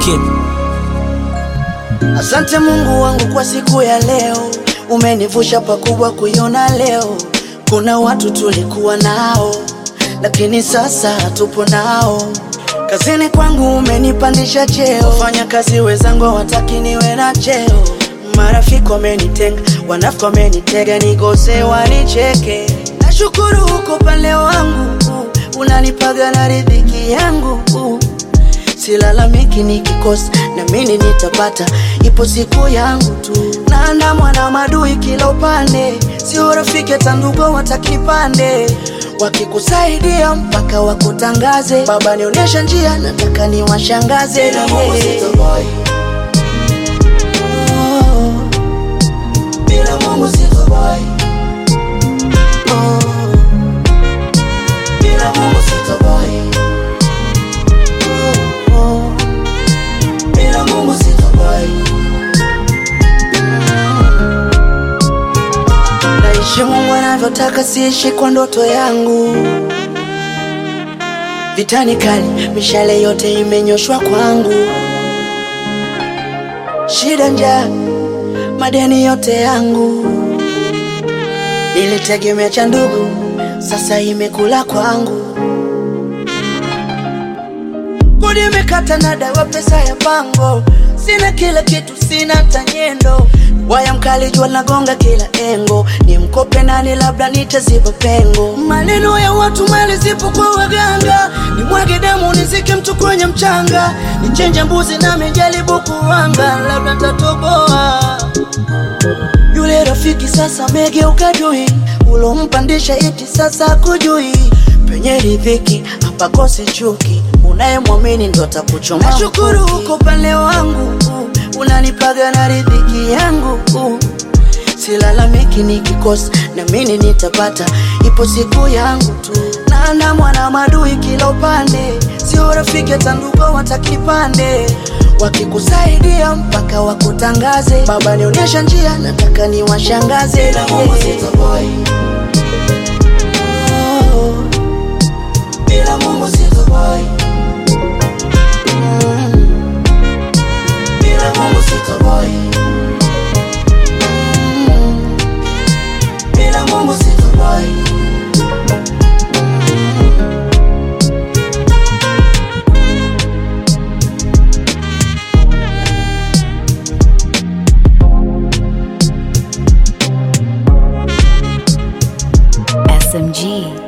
Kid. Asante Mungu wangu kwa siku ya leo, umenivusha pakubwa kuiona leo. Kuna watu tulikuwa nao, lakini sasa hatupo nao. Kazini kwangu umenipandisha cheo, wafanya kazi wenzangu hawataki niwe na cheo. Marafiki wamenitenga, wanafiki wamenitega, nigose wanicheke. Nashukuru huko pale wangu, unanipaga na riziki yangu silalamiki nikikosa, na mimi nitapata, ipo siku yangu tu. Naandamwa na madui kila upande, sio rafiki hata ndugu watakipande, wakikusaidia mpaka wakutangaze. Baba nionyesha njia, nataka niwashangaze. Bila Mungu sitoboy. Oh, Bila Mungu sitoboy. oh, Bila Mungu sitoboy. oh. Bila Mungu sitoboy. Naishi Mungu anavyotaka, siishi kwa ndoto yangu. Vitani kali, mishale yote imenyoshwa kwangu. Shida, njaa, madeni yote yangu. Nilitegemea cha ndugu, sasa imekula kwangu. Kodi imekata na dawa, pesa ya pango, sina kila kitu, sina tanyendo. Waya mkali, jua nagonga kila engo, ni mkope nani, labda nitaziba pengo. Maneno ya watu, mali zipo kwa waganga, ni mwage damu, nizike mtu kwenye mchanga, nichenje mbuzi na mijaribu kuwanga, labda tatoboa yule rafiki sasa megeuka dui, ulompandisha iti sasa kujui. Penye riziki hapakosi chuki, unayemwamini ndo atakuchoma. Nashukuru uko pale wangu, unanipaga na riziki yangu. Silalamiki nikikosa, na mimi nitapata, ipo siku yangu tu. Naandamwa na madui kila upande, sio rafiki hata ndugu watakipande wakikusaidia mpaka wakutangaze. Baba nionyesha njia, nataka niwashangaze. Bila Mungu sitoboy. Oh, Bila Mungu sitoboy. mm, Bila Mungu sitoboy. mm. Bila Mungu sitoboy. SMG.